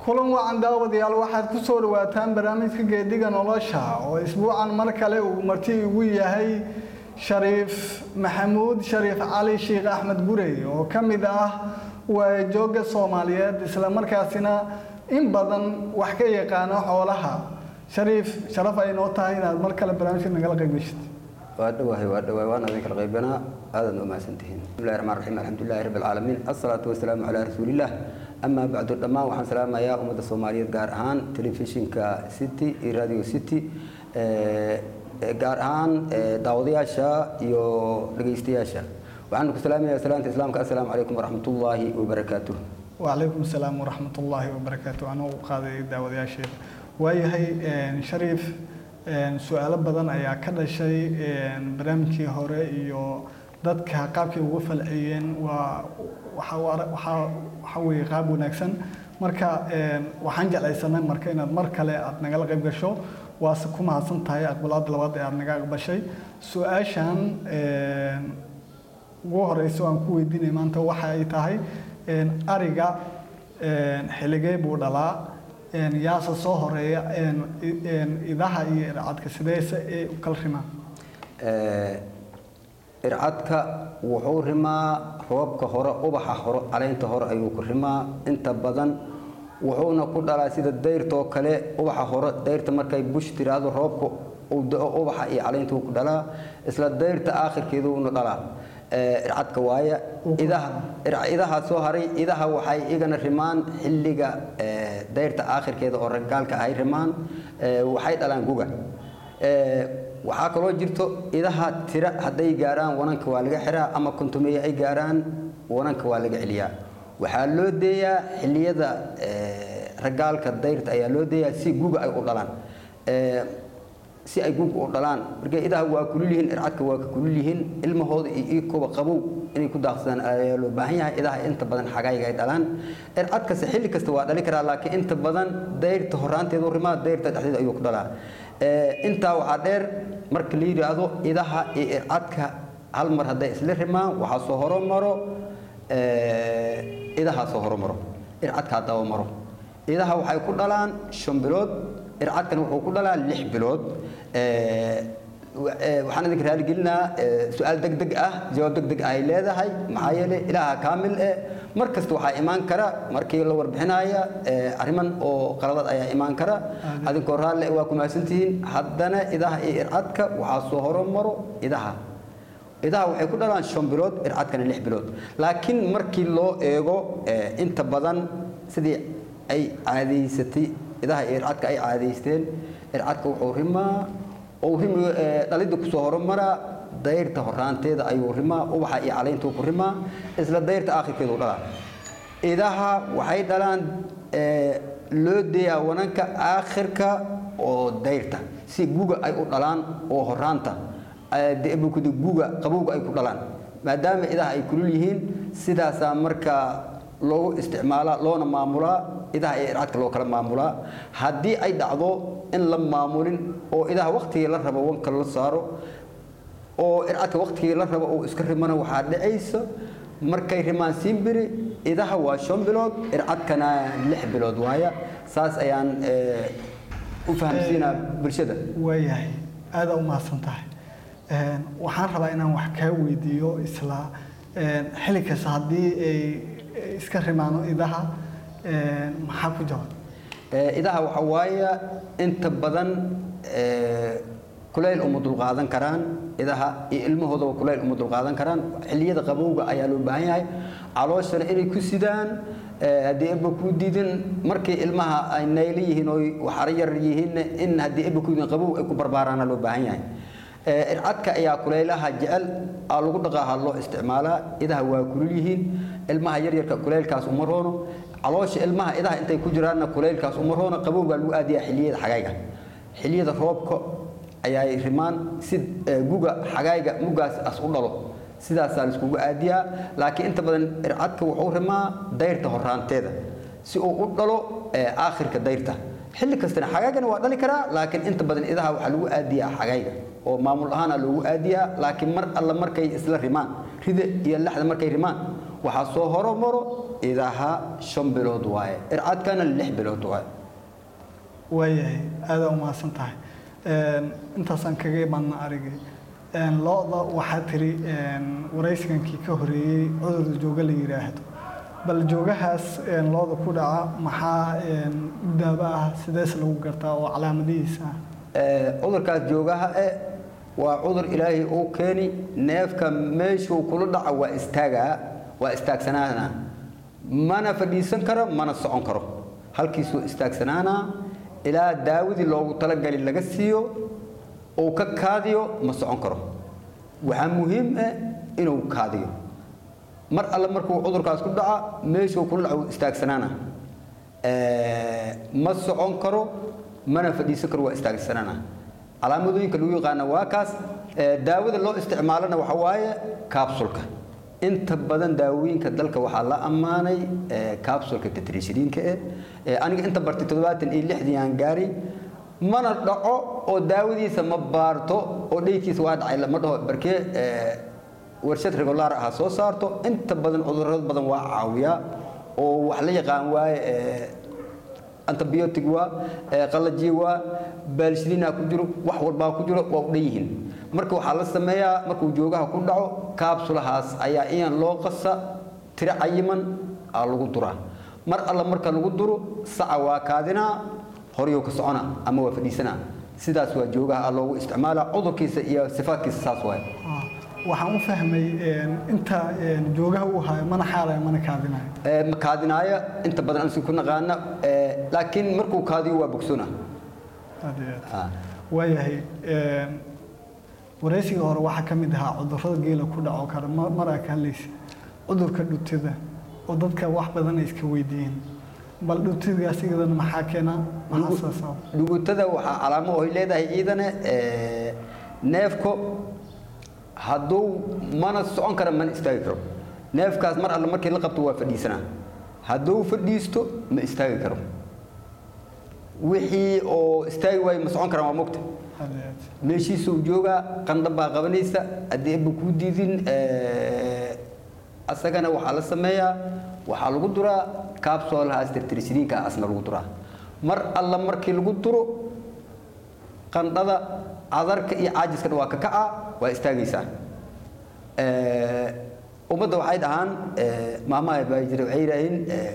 kulan wacan daawadayaal waxaad ku soo dhawaataan barnaamijka geediga nolosha oo isbuucan mar kale uu marti igu yahay shariif maxamuud shariif cali sheekh axmed gurey oo ka mid ah waajooga soomaaliyeed islamarkaasina in badan wax ka yaqaano xoolaha shariif sharaf ay noo tahay inaad mar kale barnaamijka nagala qayb geshid waa dhawahay waa dhawahay waan idin kala qaybanaa aadaad u mahadsantihiin bismillahi raxmaan raxiim alxamdulillahi rabbi alcaalamiin assalaatu wasalaamu calaa rasuulillah amaa bacdu dhammaan waxaan salaamayaa ummadda soomaaliyeed gaar ahaan telefishinka city iyo radio city gaar ahaan daawadayaasha iyo dhegaystayaasha waxaan ku salaamayaa salaanta islaamka assalaamu calaykum waraxmatullaahi wabarakaatuh wacalaykum asalaam waraxmatullaahi wabarakaatu anuu qaaday daawadayaasheeda waayahay shariif su-aalo badan ayaa ka dhashay barnaamijkii hore iyo dadka qaabkay uga falceliyeen waa waxaa weeye qaab wanaagsan marka waxaan jeclaysanay marka inaad mar kale aad nagala qayb gasho waase ku mahadsan tahay aqbalaada labaad ee aad naga aqbashay su-aashan ugu horeysa aan ku weydiinay maanta waxa ay tahay ariga xiligey buu dhalaa yaase soo horeeya idaha iyo ircadka sideese ee u kala rimaan ircadka wuxuu rimaa roobka hore ubaxa hore caleynta hore ayuu ku rimaa inta badan wuxuuna ku dhalaa sida dayrtoo kale ubaxa hore dayrta markay bush tiraahdo roobka uu da-o ubaxa iyo caleynta uu ku dhalaa isla dayrta aakhirkeeduuna dhalaa ircadka waaya idaha idaha soo haray idaha waxay igana rimaan xilliga dayrta aakhirkeeda oo ragaalka ay rimaan waxay dhalaan guga waxaa kaloo jirto idaha tira hadday gaaraan wananka waa laga xiraa ama kontumeeye ay gaaraan wananka waa laga celiyaa waxaa loo deeyaa xilliyada ragaalka dayrta ayaa loo deeyaa si guga ay u dhalaan si ay guga u dhalaan marka idaha waa kulul yihiin ircadka waa ka kulul yihiin ilmahooda iyo iikoba qabow inay ku daaqsadaan ayaa loo baahan yahay idaha inta badan xagayga ay dhalaan ircadkase xilli kasta waa dhali karaa laakiin inta badan dayrta horaanteedu rimaa dayrta dhexdeeda ayuu ku dhalaa intaa waxaa dheer marka la yidhaahdo idaha iyo ircadka hal mar hadday isla rimaan waxaa soo horomaro idahaa soo horomaro ircadkaa daba maro idaha waxay ku dhalaan shan bilood ircadkana wuxuu ku dhalaa lix bilood waxaan idinka raaligelinaa su-aal deg deg ah jawaab deg deg ay leedahay maxaa yeelay ilaaha kaamil eh mar kasta waxaa imaan kara markii la warbixinaya arriman oo qaladad ayaa imaan kara adinkoo raalle waa ku mahadsantihiin haddana idaha iyo ircadka waxaa soo horomaro idaha idaha waxay ku dhalaan shan bilood ircadkana lix bilood laakiin markii loo eego inta badan sidii ay caadaysatay idaha iyo ircadka ay caadaysteen ircadka wuxuu rimaa oo rimi dhalidda kusoo horumaraa dayrta horaanteeda ayuu rimaa ubaxa iyo caleyntuu ku rimaa isla dayrta aakhirkeedu dhalaa idaha waxay dhalaan loo deeyaa wananka aakhirka oo dayrta si guga ay u dhalaan oo horaanta debukuda guga qabowga ay ku dhalaan maadaama idaha ay kulul yihiin sidaasaa markaa loogu isticmaalaa loona maamulaa idaha iyo ircadka loo kala maamulaa haddii ay dhacdo in la maamulin oo idaha waktigii la rabo wanka la saaro oo ircadka waktigii la rabo uu iska rimana waxaa dhacaysa markay rimaan siimbiri idaha waa shan bilood ircadkana lix bilood waaya saas ayaan u fahamsiinaa bulshada waayahay aada u mahadsan tahay waxaan rabaa inaan wax kaa weydiiyo isla xilli kasta haddii ay iska rimaano idaha maxaa ku jaban idaha waxa waaya inta badan kulayl uma dulqaadan karaan idaha iyo ilmahoodaba kulayl uma dulqaadan karaan xilliyada qabowga ayaa loo baahan yahay calooshana inay ku sidaan haddii eba ku diidin markii ilmaha ay naylo yihiin oo waxara yar yihiin in haddii eba ku diidin qabow ay ku barbaaraana loo baahan yahay ircadka ayaa kulaylaha jecel aa lagu dhaqaaha loo isticmaalaa idaha waa kulul yihiin ilmaha yaryarka kulaylkaas uma roono caloosha ilmaha idaha intay ku jiraanna kulaylkaas uma roono qabow baa lagu aadiyaa xilliyada xagayga xilliyada roobka ayaay rimaan si guga xagayga mugaas as u dhalo sidaasaa laiskugu aadiyaa laakiin inta badan ircadka wuxuu rimaa dayrta horaanteeda si uu u dhalo aakhirka dayrta xilli kastana xagaygana waa dhali karaa laakiin inta badan idaha waxaa lagu aadiyaa xagayga oo maamul ahaana loogu aadiyaa laakiin mar alla markay isla rimaan rida iyo laxda markay rimaan waxaa soo horomaro idaha shan bilood waaye ircadkana lix bilood waaye waayahay aada umahadsan tahay intaasaan kaga imaadna arigay lo-da waxaa tiri waraysigankii ka horeeyey cudur jooga la yidhaahdo bal joogahaas lo-da ku dhaca maxaa daaba ah sidees lagu gartaa oo calaamadihiisa ah cudurkaas joogaha eh waa cudur ilaahay uu keeni neefka meeshuu kula dhaca waa istaagaa waa istaagsanaana mana fadhiisan karo mana socon karo halkiisuu istaagsanaana ilaa daawadii loogu talagali laga siiyo uu ka kaadiyo ma socon karo waxaa muhiim ah inuu kaadiyo mar alle markuu cudurkaas ku dhaca meeshuu kula dhaca istaagsanaana ma socon karo mana fadhiisan karo waa istaagsanaana calaamadooyinka lagu yaqaana waa kaas daawada loo isticmaalana waxa waaye kaabsulka inta badan daawooyinka dalka waxaa la ammaanay kaabsulka tetrishiriinka eh aniga inta bartay toddobaatan iyo lixdii aan gaari mana dhaco oo daawadiisa ma baarto oo dheykiisa waa dhacay lama dhaho barkee warshad regulaar ah soo saarto inta badan cudurrada badan waa caawiyaa oo wax la yaqaan waaye antibiotic waa qalaji waa baalshidina ku jiro wax walbaa ku jiro waa u dhan yihiin marka waxaa la sameeyaa markuu joogaha ku dhaco kaabsulahaas ayaa iyan loo qasa tiro cayiman aa lagu duraa mar alla marka lagu duro saca waa kaadinaa horyuu ka socona ama waa fadhiisanaa sidaas waa joogaha aa loogu isticmaalaa cudurkiisa iyo sifaadkiisa saas waaye waxaan u fahmay inta joogaha uu hayo mana xaalayo mana kaadinayo kaadinaaya inta badan ansi ku naqaana laakiin markuu kaadiyo waa bogsoona aad iyo aad waayahay waraysiga hore waxaa ka mid ahaa cudurrada geela ku dhaco kale mar aa ka hadlaysa cudurka dhutida oo dadka wax badan ay iska weydiiyeen bal dhutidaas iyadana maxaa keena maxaa soo sabab dhugutada waxaa calaamo oy leedahay ciidane neefko hadduu mana socon kara mana istaagi karo neefkaas mar alle markii la qabto waa fadhiisanaa hadduu fadhiisto ma istaagi karo wixii oo istaagi waayo ma socon karaan waa mogta aad iyo aad meeshiisuu joogaa qandha baa qabanaysa haddii eba kuu diidin asagana waxaa la sameeyaa waxaa lagu duraa kaabsoolahaas tirtirishiriinka asna lagu duraa mar alla markii lagu duro qandhada cadarka iyo caajiskana waa ka kaca waa istaagaysaa ummadda waxay dhahaan maamaha baa jira waxay yidhaaheen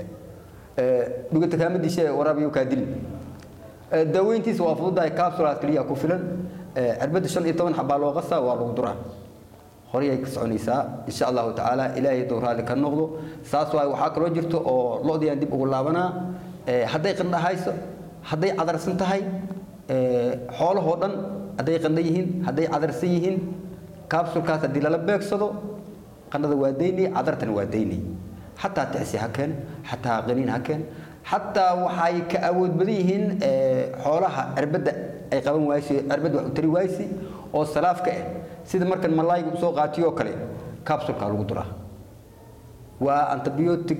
dhugata kaama dishe waraabiyo kaa dilin daaweyntiisa waa fududahay capsulaas keliya ku filan cirbadda shan iyo toban xabaa loo qasaa waa lagu duraa horeyay ka soconaysaa insha allahu tacaala ilaahay duu raalli ka noqdo saas waay waxaa kaloo jirto oo lo-diyaan dib ugu laabanaa hadday qandha hayso hadday cadarsan tahay xoolahoo dhan hadday qandha yihiin hadday cadarsan yihiin capsulkaas haddii lala beegsado qandhada waa daynay cadartana waa daynay xataa tixsi ha keen xataa qaniin ha keen xataa waxay ka awood badan yihiin xoolaha cirbadda ay qaban waaysi cirbadda wax u tari waaysi oo salaafka ah sida markan malaayga usoo qaatiyoo kale capsulka lagu duraa waa antibiotic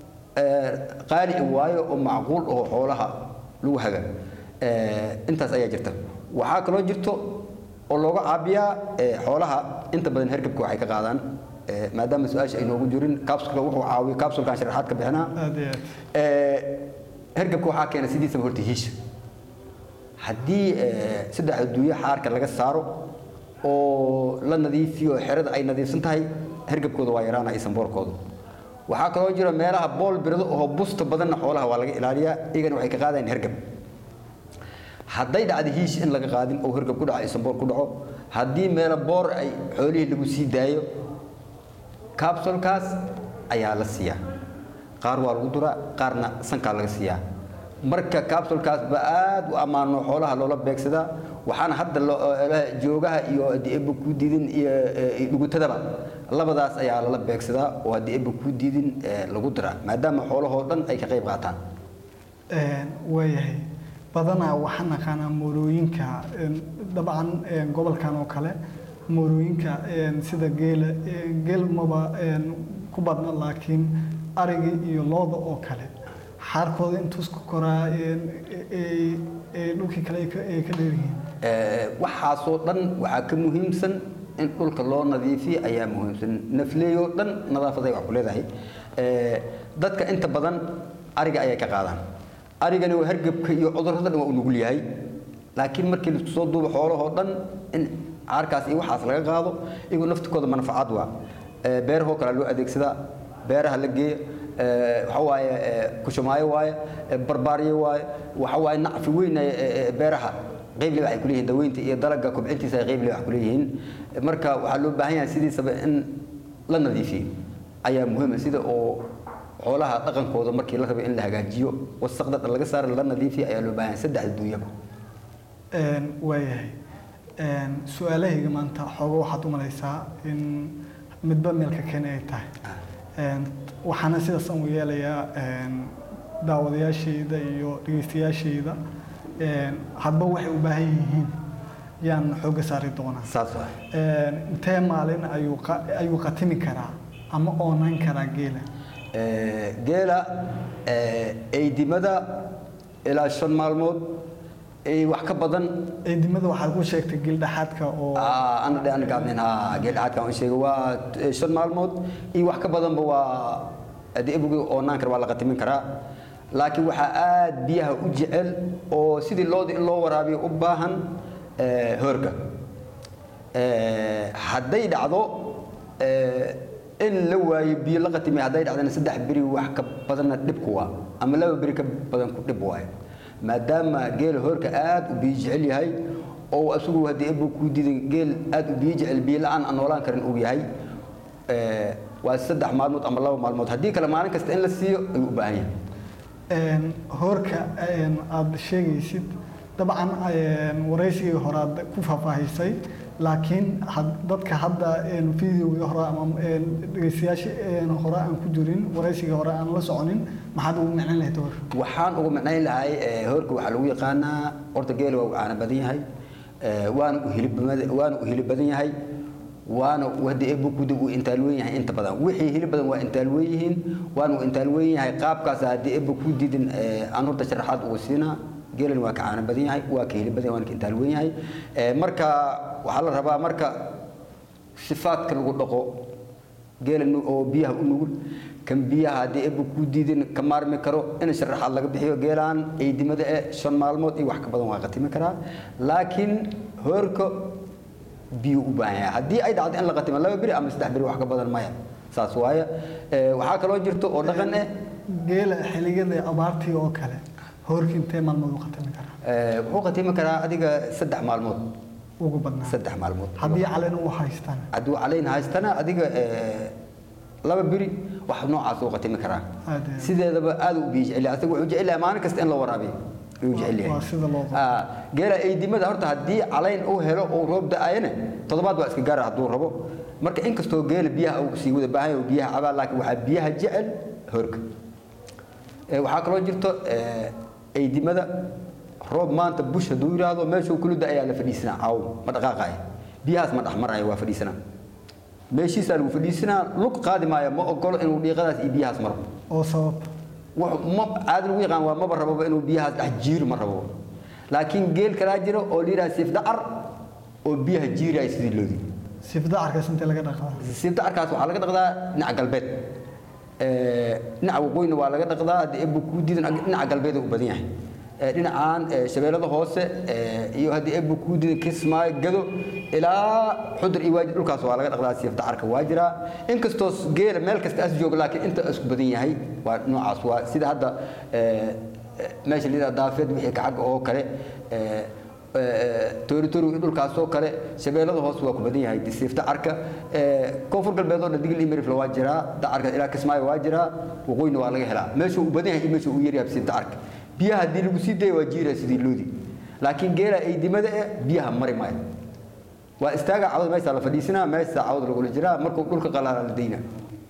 qaali waayo oo macquul oo xoolaha lagu haga intaas ayaa jirta waxaa kaloo jirto oo looga caabiyaa xoolaha inta badan hergabka waxay ka qaadaan maadaama su-aasha ay noogu jirin capsulka wuxuu caawiyo capsulkan sharaxaad ka bixinaa aad iyo aad hergabka waxaa keena sidiisaba horta hiisha haddii saddex adduunyo xaarka laga saaro oo la nadiifiyo xerada ay nadiifsan tahay hergabkooda waa yaraana iyo samboorkooda waxaa kaloo jira meelaha bool birado oo busta badanna xoolaha waa laga ilaaliyaa iyagana waxay ka qaadayaan hergab hadday dhacdo hiish in laga qaadin oo hergab ku dhaco iyo samboor ku dhaco haddii meelo boor ay xoolihii lagu sii daayo capsulkaas ayaa la siiyaa qaar waa lagu duraa qaarna sankaa laga siiyaa marka capsulkaas ba aad u ammaano xoolaha loola beegsadaa waxaana hadda joogaha iyo haddii eba ku diidin iyo dhugutadaba labadaas ayaa lala beegsadaa oo haddii eba ku diidin lagu diraa maadaama xoolahoo dhan ay ka qayb qaataan waayahay badanaa waxaan naqaanaa moorooyinka dabcan gobolkan oo kale moorooyinka sida geela geel maba ku badna laakiin ariga iyo looda oo kale xaarkooda intuu isku koraa dhulkii kale ay ka dheeryihiin waxaasoo dhan waxaa ka muhiimsan in dhulka loo nadiifiyo ayaa muhiimsan nafleey oo dhan nadaafaday wax ku leedahay Eh, dadka inta badan ariga ayay ka qaadaan arigani waa hargabka iyo cudurrada dhan waa u nugul yahay laakiin markii la isku soo duubo xoolahoo dhan in caarkaas iyo waxaas laga qaado iyagoo naftikooda manfacaad waa Eh, beerahoo kale loo adeegsadaa beeraha la geeya Eh, waxa waaye eh, kushumaayo waaye eh, barbaaryo waaye waxa waaye nacfi weyn ay, eh, eh, beeraha qeyble waxay ku leeyihiin daweynta iyo dalagga kobcintiisa ay qeyble wax ku leeyihiin marka waxaa loo baahan yahay sidiisaba in la nadiifiyo ayaa muhiima sida oo xoolaha dhaqankooda markii la rabo in la hagaajiyo wasaqda dhan laga saaro la nadiifiyo ayaa loo baahan yahay saddexda duunyaba Een, waayahay Een, su-aalahayga maanta xoogo waxaad u malaysaa in midba meelka keni ay tahay Een, waxaana sidaas aan u yeelayaa een, daawadayaashayda iyo dhegeystayaashayda een, hadba waxay u baahan yihiin yaan xoogga saari doonaa saas waa Een, intee maalin ayuu qa- ayuu qatimi karaa ama oonan karaa geela Eh, geela eh, eydimada ilaa shan maalmood eh, wax ka badan eedimada waxaad ku sheegtay gildhaxaadka oo Ah, ana dhe ana gaabnin ha geel caadkaan u sheegay waa eh, shan maalmood iyo wax ka badanba waa haddii ebugi oo naankar waa la qatimin karaa laakiin waxaa aad biyaha u jecel oo sidii looda in loo waraabiyo u baahan eh, hoorka Eh, hadday dhacdo eh, in la waayo biyo la qatimay hadday dhacdana saddex beri wax ka badanna dhibku waa ama laba beri ka badan ku dhib waayo maadaama geela hoorka aad u biyo jecel yahay oo isagu haddii ebu ku diiday geel aad u biyo jecel biyo la-aan aan noolaan karin uu yahay eh, waa saddex maalmood ama laba maalmood haddii kale maalin kasta in la siiyo ayuu u baahan yahay Een, hoorka een, aad sheegaysid dabcan een, waraysigii hore aad ku faahfaahisay laakiin had- dadka hadda een, videogii hore ama een, dhegeystayaasha een, hore aan ku jirin waraysigii hore aan la soconin maxaad ugu micnan lahayd hoor waxaan ugu micnayn lahay eh, hoorka waxaa lagu yaqaanaa horta geela waa u caano badan yahay eh, waana u hilib bamad- waana u hilib badan yahay waana haddii ebu kuda uu intaalweyn yahay inta badan wixii hilib badan waa intaalweyn yihiin waana u intaalweyn yahay qaabkaas haddii ebu ku didin eh, aan horta sharaxaad ugu siinaa geelan waa ka caano badan yahay waa ka hilib badan yahay waana ka intaalweyn yahay Eh, marka waxaa la rabaa marka sifaadka lagu dhaqo geela nu- oo biyaha u nugul kan biyaha haddii ebu ku diidin ka maarmi karo in sharaxaad laga bixiyo geelaan eydimada eh shan maalmood iyo wax ka badan waa qatimi karaa laakiin hoorka biyo u baahan yahay haddii ay dhacdo in la qatimo laba beri ama saddex beri wax ka badan maya saas waaye Eh, waxaa kaloo jirto oo dhaqan eh geela xilligada abaartii oo kale hoorkii intee maalmood u qatami karaa eh, wuxuu qatimi karaa adiga saddex maalmood ugu badnaa saddex maalmood haddii caleen u haystaan hadduu calayn haystana adiga eh, laba beri wax noocaas uu qatimi karaa Aad iyo aad. sideedaba aad u biyo jecel yahay asaga wuxuu jecel yahay maalin kasta in la waraabiyo ayuu jecel yahay waa sida loo qabo. Ah, geela eydimada horta haddii calayn uu helo uu roob da-ayana toddobaad waa iska gaara hadduu rabo marka inkastoo geela biyaha uu sii wada baahan yahay uu biyaha cabaa laakiin waxaa biyaha jecel horka Eh, waxaa kaloo jirto eh, eydimada roob maanta bush hadduu yidhaahdo meeshuu kuluda ayaa la fadhiisanaa caaw ma dhaqaaqaya biyahaas ma dhexmaraya waa fadhiisanaa meeshiisaa lagu fadhiisanaa lug qaadi maayo ma ogolo inuu dhiiqadaas iyo biyahaas maro oo sabab wax ma caadi lagu yaqaan waa maba rababa inuu biyahaas dhex jiiro ma rabo laakiin geel kalaa jiro oo la yidhaha siifdacar oo biyaha jiiraya sidii loodi sifdacarkaas intee laga dhaqaa siifdacarkaas waxaa laga dhaqdaa dhinaca galbeed Eh, dhinaca waqooyina waa laga dhaqdaa haddii ebu kuu diidan dhinaca galbeed u badan yahay Eh, dhinacaan eh, shabeellada hoose eh, iyo haddii ebu kuu diidan kismaayo gado ilaa xudur iyo waajib dhulkaas waa laga dhaqdaa siifdacarka waa jiraa inkastoo geela meel kasta as jooga laakiin inta isku badan yahay waa noocaas waa sida hadda eh, eh, meesha la yidhaha daafeed wixii kacag oo kale eh, tooritori iyo dhulkaasoo kale shabeellada hoose waa ku badan yahay disiif dacarka koonfur galbeed oo dhan digil iyo mirifle waa jiraa dacarka ilaa kismaayo waa jiraa waqooyina waa laga helaa meeshuu u badan yahay iyo meeshuu u yaryahay disiif dacarka biyaha haddii lagu sii daya waa jiiraya sidii loodi laakiin geela eydimada eh biyaha mari maayo waa istaaga cawda meesha la fadhiisanaa meesha cawda lagula jiraa markuu dhulka qalaala la daynaa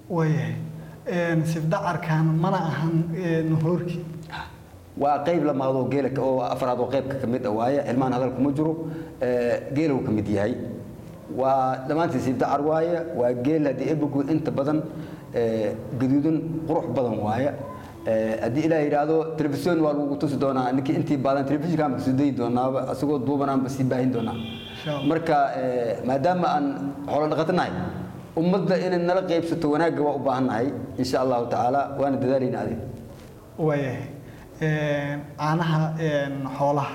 waayahay sifdacarkan mana ahan hoorkii waa qayb lamaadoo geela oo afraad oo qaybka ka mid ah waaye ilmaan hadal kuma jiro geela uu ka mid yahay waa dhammaantii siibdacar waaye waa geel haddii ebugu inta badan gaduudan qurux badan waaye Eh, haddii ilaah yidhaahdo telefisyon waa lagu tusi doonaa ninkii intii badan telefishinkaan ba kasoo dayi doonaaba asagoo duubanaan ba sii baahin doonaa Insha Allah. marka eh, maadaama aan xoolo dhaqatanahay ummadda inay nala qaybsato wanaagga waa u baahannahay insha allahu tacaala waana dadaalayna adig waayahay Een, caanaha een, xoolaha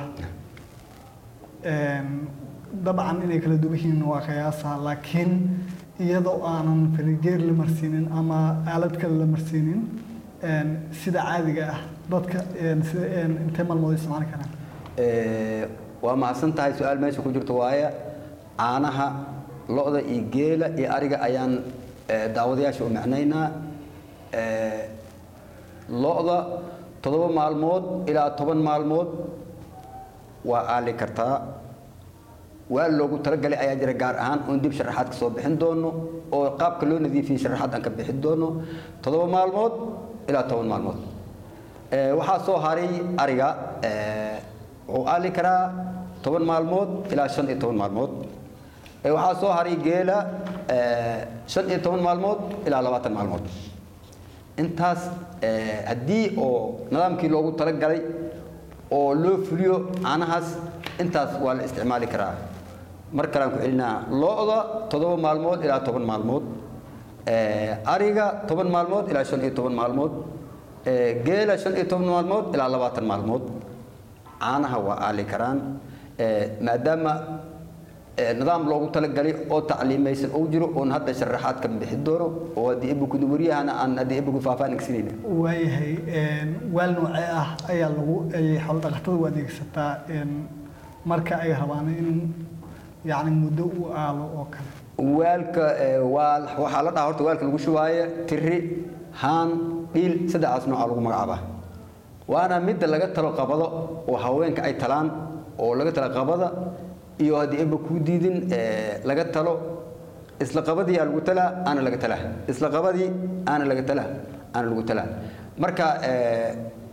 Een, dabcan inay kala duwan yihiin waa qiyaasa laakiin iyadoo aanan farigeer la marsiinin ama aalad kale la marsiinin een, sida caadiga ah dadka een, sida een, intee maalmood isticmaali karaan Eh, waa mahadsan tahay su-aal meesha ku jirto waaye caanaha lo-da iyo geela iyo ariga ayaan eh, daawadayaasha u macnaynaa Eh, lo-da toddoba maalmood ilaa toban maalmood waa aali kartaa waa loogu talagalay ayaa jira gaar ahaan oon dib sharaxaad ka soo bixin doono oo qaabka loo nadiifiyey sharaxaad aan ka bixin doono toddoba maalmood ilaa toban maalmood Eh, waxaa soo haray ariga eh, wuxuu aali karaa toban maalmood ilaa shan iyo toban maalmood Eh, waxaa soo haray geela eh, shan iyo toban maalmood ilaa labaatan maalmood intaas eh, haddii oo nidaamkii loogu talagalay oo loo fuliyo caanahaas intaas waa la isticmaali karaa mar kalean ku celinaa lo-da toddoba maalmood ilaa toban maalmood Eh, ariga toban maalmood ilaa shan iyo toban maalmood Eh, geela shan iyo toban maalmood ilaa labaatan maalmood caanaha waa aali karaan Eh, maadaama eh, nidaam loogu talagalay oo tacliimaysan uu jiro oon hadda sharaxaad ka bixi doono oo haddii ebukud waryahana aan haddii ebukud faahfaahin agsinayna waayahay een, waal noocee ah ayaa lagu ay xoolo dhaqatada u adeegsataa een, marka ay rabaan in yacni muddo u aalo oo kale waalka eh, waal waxaa la dhahaa horta waalka lagu shubaayo tiri haan dhiil saddexdaas nooca lagu magacaabaa waana midda laga talo qabado oo haweenka ay talaan oo laga talo qabada iyo haddii eba kuu diidin eh, laga talo isla qabadii aa lagu talaa aana laga talaa isla qabadii aana laga talaa aana lagu talaa marka eh,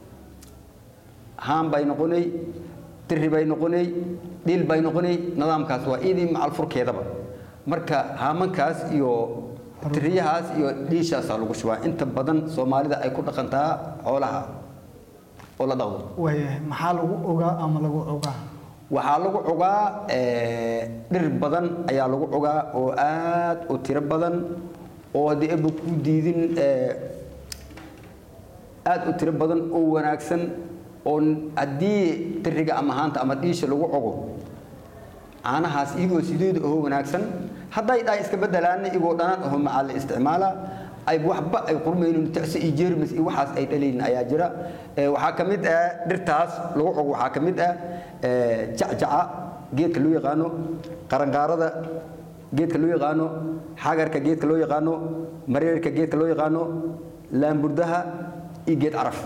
haan bay noqonay tiri bay noqonay dhil bay noqonay nidaamkaas waa idii macal furkeedaba marka haamankaas iyo tiriyahaas iyo dhiishaasaa lagu shubaa inta badan soomaalida ay ku dhaqantaa xoolaha oo la dhaqdo waayahay maxaa lagu ogaa ama lagu ogaa waxaa lagu cogaa eh, dhir badan ayaa lagu cogaa oo aad u tiro badan oo haddii eba ku diidin eh, aad u tiro badan oo wanaagsan oo haddii tiriga ama haanta ama dhiisha lagu cogo caanahaas iyagoo sideeda oo wanaagsan hadday dhaa iska bedelaana iyagoo dhanaan aho macaa la isticmaala ay waxba ay qurmaynin tacsi iyo jeermis iyo waxaas ay dhalaynin ayaa jira Eh, waxaa ka mid ah dhirtaas lagu cogo waxaa ka mid ah eh, jacjaca geedka loo yaqaano qaranqaarada geedka loo yaqaano xagarka geedka loo yaqaano mareerka geedka loo yaqaano laamburdaha iyo geed caraf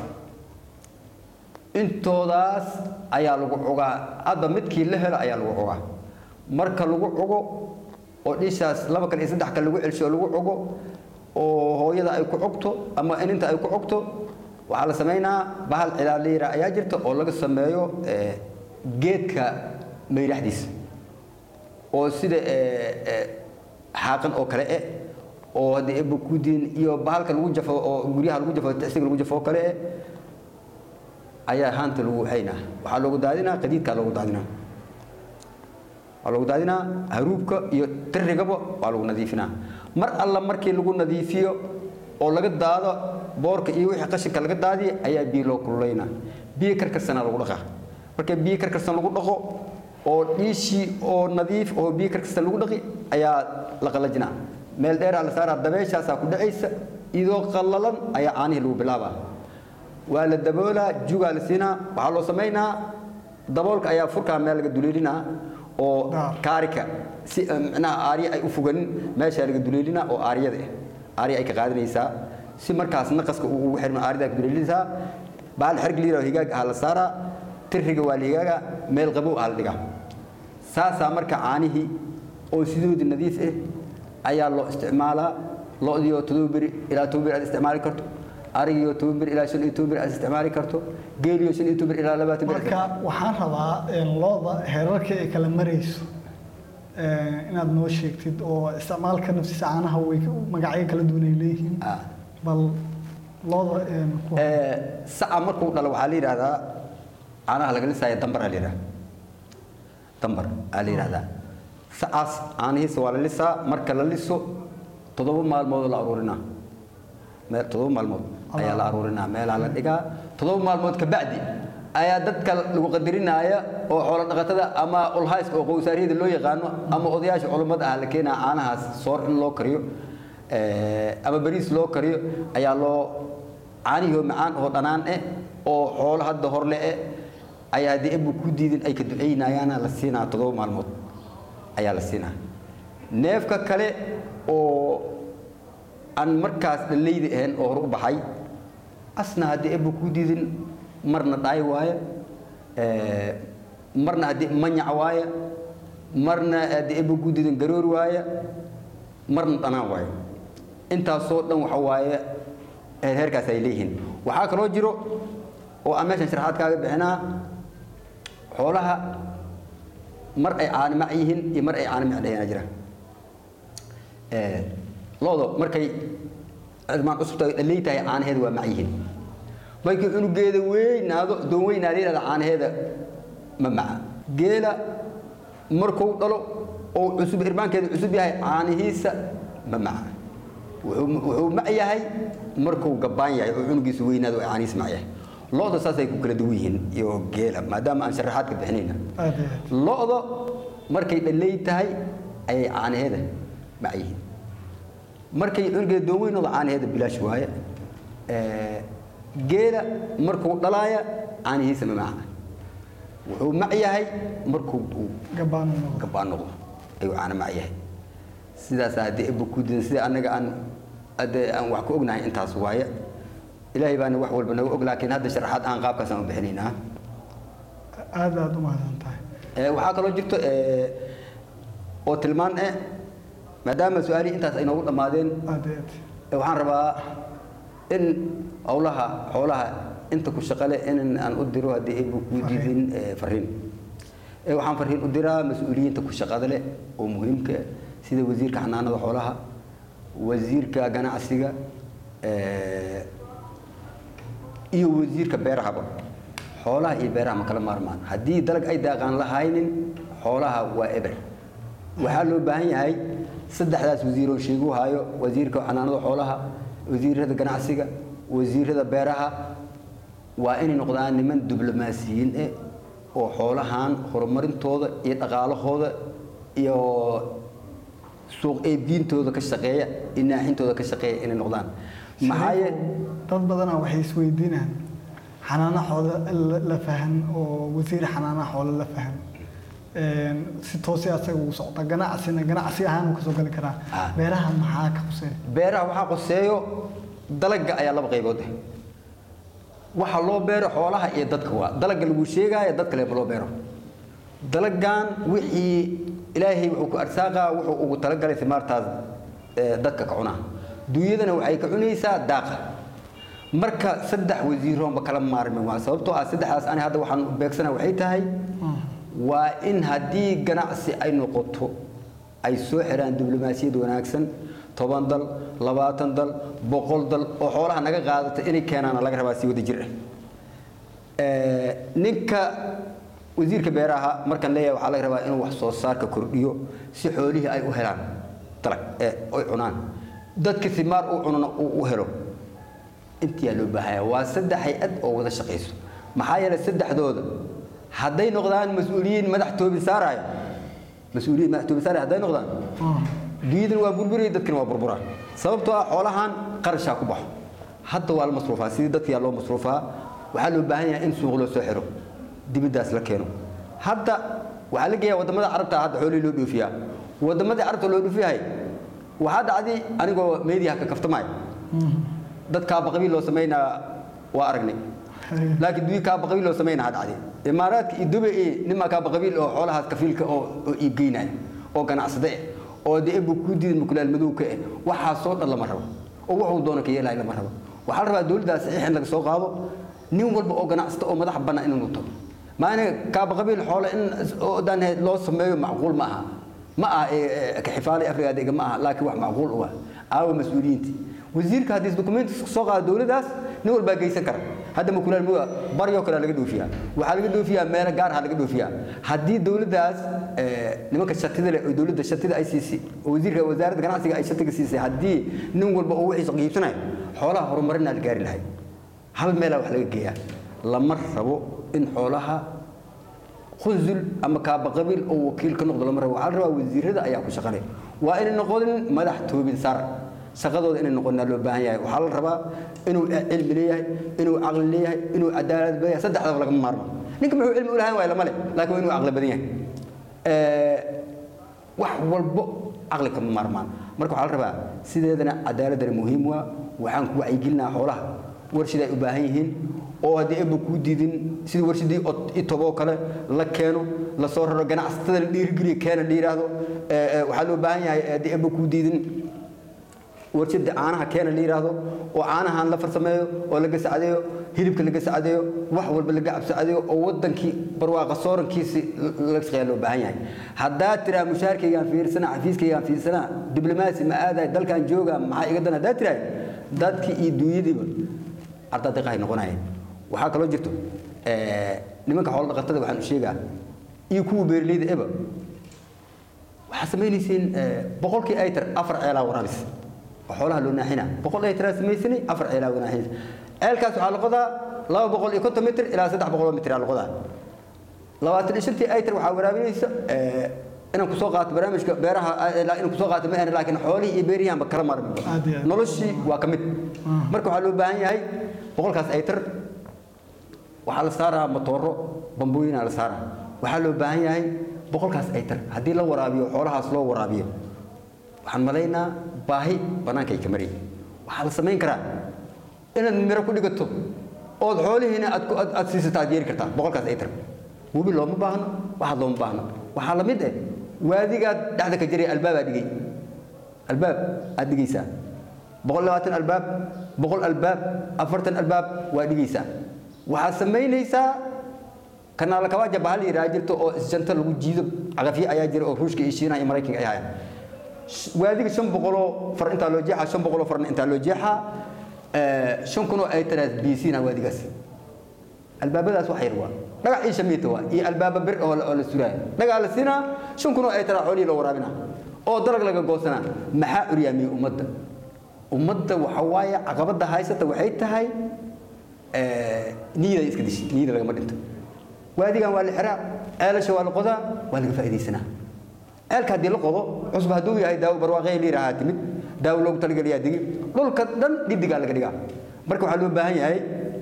intoodaas ayaa lagu cogaa hadba midkii la helo ayaa lagu cogaa marka lagu cogo oo dhishaas laba kale iyo saddex kale lagu celsho oo lagu cogo oo hooyada ay ku cogto ama ininta ay ku cogto waxaa la samaynaa bahal cilaaliira ayaa jirta oo laga sameeyo eh, geedka mayraxdiisa oo sida eh, eh, xaaqan oo kale eh oo haddii eba ku diin iyo bahalka lagu jafo oo guryaha lagu jafo tacsiga lagu jafo oo kale eh ayaa haanta lagu haynaa waxaa loogu daadinaa qadiidkaa loogu daadinaa waa lagu daadinaa haruubka iyo tirigaba waa lagu nadiifinaa mar alla markii lagu nadiifiyo oo laga daado boorka iyo wixii qashinka laga daadiya ayaa biyo loo kululaynaa biyo karkarsana lagu dhaqaa marka biyo karkarsan lagu dhaqo oo dhiishii oo nadiif oo biyo karkarsan lagu dhaqi ayaa la qalajinaa meel dheeraa la saaraa dabeeshaasaa ku dhacaysa iyadoo qallalan ayaa caanihii lagu bilaabaa waa la daboolaa jugaa la siinaa waxaa loo samaynaa daboolka ayaa furkaa meel laga duleelinaa oo Daar. kaarika si eh, micnaha aarya ay u foganin meeshaa laga duleelinaa oo aaryada ah aarya ay ka qaadanaysaa si markaas naqaska uu ugu xirmo aaryadaa ka duleelinaysaa bahal xerg liira oo higaag ah la saaraa tiriga waa la higaaga meel qabow ah la dhigaa saasaa marka caanihii oo sidoodii nadiif ah ayaa loo isticmaalaa lo-dii oo todoba beri ilaa toban beri aad isticmaali karto arigii oo toban beri ilaa shan iyo toban beri aad isticmaali karto geelii oo shan iyo toban beri ilaa labaatan beri marka waxaan rabaa een, looda heerarka ay kala marayso een, inaad noo sheegtid oo isticmaalka nafsiisa caanaha way ka- magacyo kala duwan ay leeyihiin Ah. bal looda een, ku- Ee, saca markuu dhalo waxaa la yidhahdaa caanaha laga lisaya dambar aa la yidhahdaa dambar aa la yidhahdaa sacaas caanihiisa waa la lisaa marka la liso toddoba maalmood la aruurinaa meel toddoba maalmood ayaa la aruurinaa meelaa la dhigaa toddoba maalmood ka bacdi ayaa dadka lagu qadarinaya oo xoolo dhaqatada ama ulhayska oo qowsaariyada loo yaqaano ama odayaasha culummada ah la keenaa caanahaas soor in loo kariyo ee, ama bariis loo kariyo ayaa loo caanihii macaan oo dhanaan eh oo xoolo hadda horle eh ayaa haddii ebu ku diidin ay ka duceynayaana la siinaa toddoba maalmood ayaa la siinaa neefka kale oo aan markaas dhallayda ahayn oo hore u baxay asna haddii ebu ku diidin marna dhaay waaye ee, marna haddii manyac waaye marna haddii ebu ku diidin garoor waaye marna dhanaan waaye intaasoo dhan waxa waaye heer- heerkaas ay leeyihiin waxaa kaloo jiro oo aan meeshan sharaxaad kaaga bixinaa xoolaha mar ay caanimac yihiin iyo mar ay caanimac dhahayna jira Ee, loodo markay ilmaan cusubta ay dhalay tahay caanaheeda waa mac yihiin markii cunugeeda weynaado doon weynaada yidhahda caanaheeda ma maca geela markuu dhalo oo cusub irmaankeeda cusub yahay caanihiisa ma maca wuxuu wuxuu mac yahay markuu gabbaan yahay oo cunugiisu weynaado oo caanihiisa mac yahay looda saasay ku kala duwan yihiin iyo geela maadaama aan sharaxaad ka bixinayna aad iyo aad. lo-da markay dhalay tahay ayay caanaheeda mac yihiin markay cunugeeda doon weynooda caanaheeda bilaash waaye Ee, geela markuu dhalaaya caanihiisa ma maca wuxuu mac yahay markuu uu gabbaan u noqdo. gabbaan noqdo ayuu caana mac yahay sidaas haddii ebu ku didan sida annaga aan hadde aan wax ku ognahay intaas waaye ilaahay baana wax walba naga og laakiin hadda sharaxaad aan qaabkaasaan u bixinaynaa aad aad u mahadsan tahay Ee, waxaa kaloo jirto ee, oo tilmaan eh maadaama su-aalihii intaas ay noogu dhammaadeen aad iyo aad. ee, waxaan rabaa in howlaha xoolaha inta ku shaqale in aan u diro haddii ebu kuu diidin ee, fariin Ee, waxaan fariin u diraa mas-uuliyiinta ku shaqada leh oo muhiimka ah, sida wasiirka xanaanada xoolaha wasiirka ganacsiga ee, iyo wasiirka beerahaba xoolaha iyo beeraha ma kala maarmaan haddii dalag ay daaqaan lahaynin xoolaha waa eber waxaa loo baahan yahay saddexdaas wasiiroo sheegu hayo wasiirka xanaanada xoolaha wasiirada ganacsiga wasiirada beeraha waa inay noqdaan niman diblomaasiyiin eh oo xoolahan horumarintooda iyo dhaqaalahooda iyo suuq eebdiintooda ka shaqeeya iyo naaxintooda ka shaqeeya inay noqdaan maxaa ye dad badanaa waxay isweydiinayaan xanaana xoolo la- la fahan oo wasiir xanaana xoolo la fahan Een, si toosi asaga ugu socda ganacsina ganacsi ahaan uu kasoo gali karaa Ah. beeraha maxaa ka quseeya beeraha waxaa qoseeyo dalagga ayaa laba qaybood ah waxa loo beero xoolaha iyo dadka waa dalagga lagu sheegaayo dadka leba loo beero dalaggan wixii ilaahay wuxuu ku arsaaqaa wuxuu ugu talagalay simaartaas ee, dadka ka cunaa dunyadana waxay ka cunaysaa daaqa marka saddex wasiiroonba kala maarmin waa sababtoo ah saddexdaas ani hadda waxaan u beegsana waxay tahay waa in haddii ganacsi ay noqoto ay soo xiraan diblomaasiyad wanaagsan toban dal labaatan dal boqol dal oo xoolaha naga qaadata inay keenaana laga rabaa si wada jir ah Ee, ninka wasiirka beeraha markaan leeyahay waxaa laga rabaa inuu wax soo saarka kordhiyo si xoolihii ay u helaan dalag ee ay cunaan dadka simaar u cunana uu u helo intiyaa loo baahaya waa saddex hay-ad oo wada shaqayso maxaa yeelay saddexdooda hadday noqdaan mas-uuliyiin madax toobi saaraya mas-uuliyiin madax toobi saaraya hadday noqdaan dunyadan waa burburaya dadkana waa burburaa sababtoo ah xoolahan qarashaa ku baxo hadda waa la masruufaa sidii dadkiyaa loo masruufaa waxaa loo baahan yahay in suuq loo soo xiro dibiddaas la keeno hadda waxaa la geeyaa waddamada carabta hadda xoolihii loo dhoofiyaa waddamadii carabta loo dhoofiyahay waxaa dhacday anigoo meediyaha ka kaftamaya dad kaaba qabiil loo samaynaa waa aragnay laakiin duwi kaaba qabiil loo samaynaa dhacday imaaraadka iyo dubay iyo nimaa kaaba qabiil oo xoolahaas kafiilka oo oo iibgeynaya oo ganacsade eh oo dee ebu ku diidan mukulaal madowka eh waxaasoo dhan lama rabo oo wuxuu doono ka yeelaya lama rabo waxaa la rabaa dowladdaas saxiix in laga soo qaado nin walba oo ganacsata oo madax bannaan inuu tago maana kaaba qabiil xoole in oo dhan loo sameeyo macquul ma aha ma aha ee, ee, ka xifaalay afrigaadiga ma aha laakiin wax macquul u ah aawa mas-uuliyiinti wasiirka haddii dokumenti soo qaado dowladdaas nin walbaa geysan kara hadda makulaal muga baryoo kale laga dhoofiyaa waxaa laga dhoofiyaa meelo gaar ah laga dhoofiyaa haddii dowladdaas nimanka shatida leh oo dowladda shatida ay siisay oo wasiirka wasaaradda ganacsiga ay shatiga siisay haddii nin walba uu wixiisa qiibsanayo xoolaha horumarinaa la gaari lahay hal meelaa wax laga geeyaa lama rabo in xoolaha khunsul ama kaaba qabiil oo wakiil ka noqdo lama rabo waxaa la rabaa wasiirada ayaa ku shaqale waa inay noqonin madax toobin sar shaqadooda inay noqonaa loo baahan yahay waxaa la rabaa inuu cilmi leeyahay inuu caqli leeyahay inuu cadaalad badan yahay saddexdaba lagama maarmo ninka muxuu cilmi u lahayn waay lama leh laakiin waa inuu caqli badan yahay wax walbo caqli kama maarmaan marka waxaa la rabaa sideedana cadaaladana muhiim waa waxaan ku wacyigelinaa xoolaha warshiday u baahan yihiin oo haddii eeba kuu diidin sidii warshadii itoboo kale la keeno la soo raro ganacsatada la dhiirigeliyo keena la yidhaahdo waxaa loo baahan yahay haddii eeba kuu diidin warshada caanaha keena la yidhaahdo oo caanahan la farsameeyo oo la gasacadeeyo hilibka la gasacadeeyo wax walba laga cabsacadeeyo oo wadankii barwaaqa soorankiisi laga shaqeeya loo baahan yahay haddaad tiraa mushaarkaygaan fiirsana xafiiskaygaan fiirsana diblomaasi ma aadahay dalkan jooga maxaa iga dan haddaad tirahay dadkii iyo duunyadiiba ardadiqahay noqonayeen waxaa kaloo jirto nimanka xoolo dhaqatada waxaan u sheegaa iyo kuwa beeraleyda eba waxaa samaynaysiin boqolkii aytar afar ceelaa waraabis oo xoolaha loo naaxina boqol aytaraa samaysanay afar ceelaa wanaaxinaysa ceelkaas waxaa la qodaa laba boqol iyo konton mitir ilaa saddex boqol oo mitir aa la qodaa labaatan iyo shantii aytar waxaa waraabinaysa inaan kusoo qaato barnaamijka beeraha inaan kusoo qaato ma ahan laakiin xoolihii iyo beerihianba kala maarmi noloshii waa ka mid marka waxaa loo baahan yahay boqolkaas aytar waxaa la saaraa matooro bambooyinaa la saaraa waxaa loo baahan yahay boqolkaas aytar haddii la waraabiyo xoolahaas loo waraabiyo waxaan malaynaa baahi bannaankay ka mari waxaa la samayn karaa inaad miro ku dhigato ood xoolihiina aad aad siisato aad yeeri kartaa boqolkaas aytar webi looma baahno waxaad looma baahno waxaa la mid eh waadigaad dhexda ka jiray albaabaa dhigay albaab aad dhigaysaa boqol labaatan albaab boqol albaab afartan albaab waa dhigaysaa waxaad samaynaysaa kanaala kabaaja bahal yiraa jirto oo isjanta lagu jiido caqafyo ayaa jira oo ruushka iyo shiinaha iyo maraykanka ay hayaan waadiga shan boqoloo far intaa loo jeexaa shan boqoloo farna intaa loo jeexaa shan kunoo ay taraas biyisiina waadigaas albaabadaas wax yar waa dhagax iyo shamiita waa iyo albaaba bir oo la suraayo dhagaa la siinaa shan kunoo ay taraa xoolihii loo waraabina oo dalag laga goosanaa maxaa uryaamiyey ummadda ummadda waxa waaye caqabadda haysata waxay tahay niyada iska dishi niyada lagama dhinto waadigan waa la xiraa ceelasha waa la qodaa waa laga faa'iidaysanaa ceelka haddii la qodo cusub hadduu yahay daawo barwaaqaya la yidhaahaa timid daawo loogu talageliyaa digi dhulka dhan dhidigaa laga dhigaa marka waxaa loo baahan yahay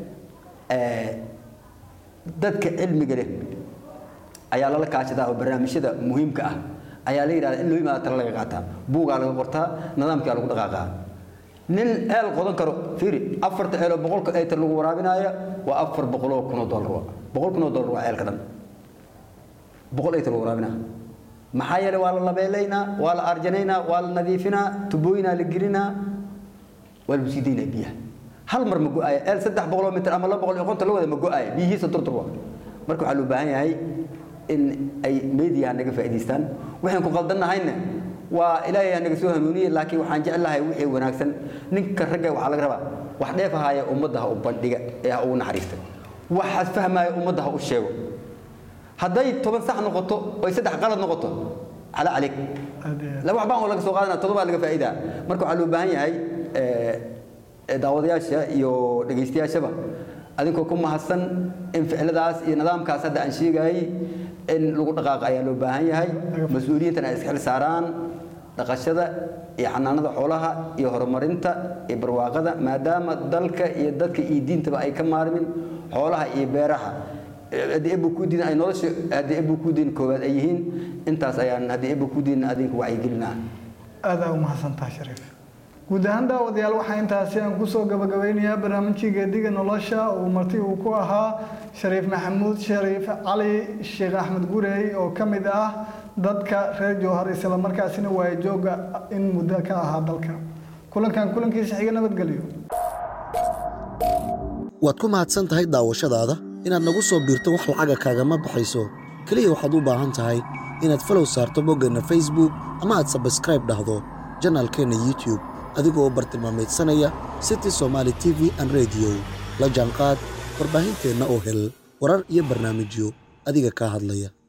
dadka cilmiga leh ayaa lala kaashadaa oo barnaamijyada muhiimka ah ayaa la yidhahdaa in loo yimaado tala laga qaataa buugaa laga qortaa nidaamkaa lagu dhaqaaqaa nin ceel qodan karo fiiri afarta ceeloo boqolka aytar lagu waraabinaaya waa afar boqoloo kunoo dollar waa boqol kunoo dollar waa ceelka dhan boqol aytar lagu waraabinaa maxaa yeelay waa la labeelaynaa waa la arjanaynaa waa la nadiifinaa tubooyinaa la gelinaa waa lagu sii daynaa biyaha hal mar ma go-aaya ceel saddex boqoloo mitir ama laba boqol iyo konton la wada ma go-aaya biyihiisa durdur waa marka waxaa loo baahan yahay in ay media naga faa'iidaystaan waxaan ku qaldannahayna waa ilaahay naga soo hanuuniye laakiin waxaan jeclahay wixii wanaagsan ninka ragga waxaa laga rabaa wax dheef ahaaya ummadda ha u bandhiga ee ha ugu naxariista waxaad fahmaaya ummadda ha u sheego hadday toban sax noqoto oy saddex qalad noqoto cala calayk laba waxbaan oo laga soo qaadana todobaa laga faa'iidaa marka waxaa loo baahan yahay daawadayaasha iyo dhegaystayaashaba adinkoo ku mahadsan in ficiladaas iyo nidaamkaas hadda aan sheegayay in lagu dhaqaaqa ayaa loo baahan yahay mas-uuliyiintana ay iska xil saaraan dhaqashada iyo xanaanada xoolaha iyo horumarinta iyo barwaaqada maadaama dalka iyo dadka iyo diintaba ay ka maarmin xoolaha iyo beeraha haddii ebu ku diin ay nolosha haddii ebu ku diin koowaad ay yihiin intaas ayaan haddii ebu ku diin adinka wacyigelinaa aada u mahadsantaha shariif guud ahaan daawadayaal waxaa intaasi aan kusoo gabagabeynayaa barnaamijkii geediga nolosha uu marti uu ku ahaa shariif maxamuud shariif cali sheekh axmed gurey oo ka mid ah dadka reer jowhar isla markaasina waaya jooga in muddo ka ahaa dalka kulankan kulankiisa xiga nabadgelyo waad ku mahadsan tahay daawashadaada inaad nagu soo biirto wax lacaga kaagama baxayso keliya waxaad u baahan tahay inaad falow saarto boggeenna facebook ama aad sabskraib dhahdo janaalkeenna youtube adigoo bartilmaameedsanaya city somaali t v an rediyo la jaanqaad warbaahinteenna oo hel warar iyo barnaamijyo adiga kaa hadlaya